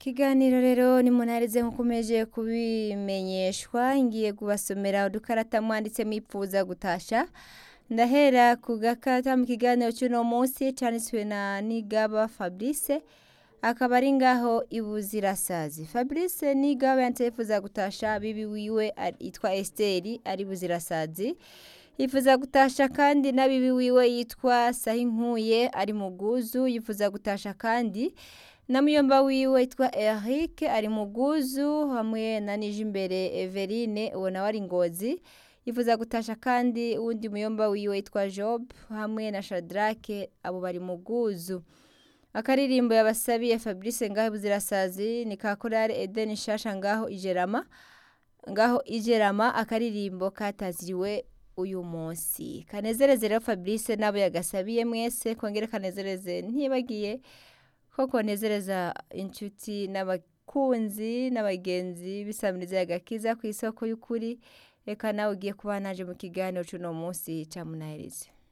Ikiganiro rero nimunarize nkuko umeje kubimenyeshwa ngiye kubasomera udukarata mwanditse mwipfuza gutasha ndahera ku gakarata mu kiganiro cy'uno munsi canditswe na Nigaba Fabrice akaba ari ngaho ibuzirasazi Fabrice Nigaba yanditse yifuza gutasha bibi wiwe ari- yitwa Esteri ari buzirasazi yifuza gutasha kandi na bibi wiwe yitwa Sahinkuye ari muguzu yifuza gutasha kandi na muyomba wiwe yitwa Eric ari muguzu hamwe na Nijimbere Everine uwo nawe ari ngozi yifuza gutasha kandi uwundi muyomba wiwe yitwa Job hamwe na Shadrake abo bari muguzu akaririmbo yabasabiye Fabrice ngaho buzirasazi ni ka korale Eden Shasha ngaho ijerama ngaho ijerama akaririmbo kataziriwe uyu munsi kanezereze rero Fabrice nabo yagasabiye mwese kongere kanezereze ntibagiye ko konezereza inshuti n'abakunzi n'abagenzi bisamiriza agakiza ku isoko y'ukuri reka nawe ugiye kuba naje mu kiganiro cy'uno munsi cya munaherize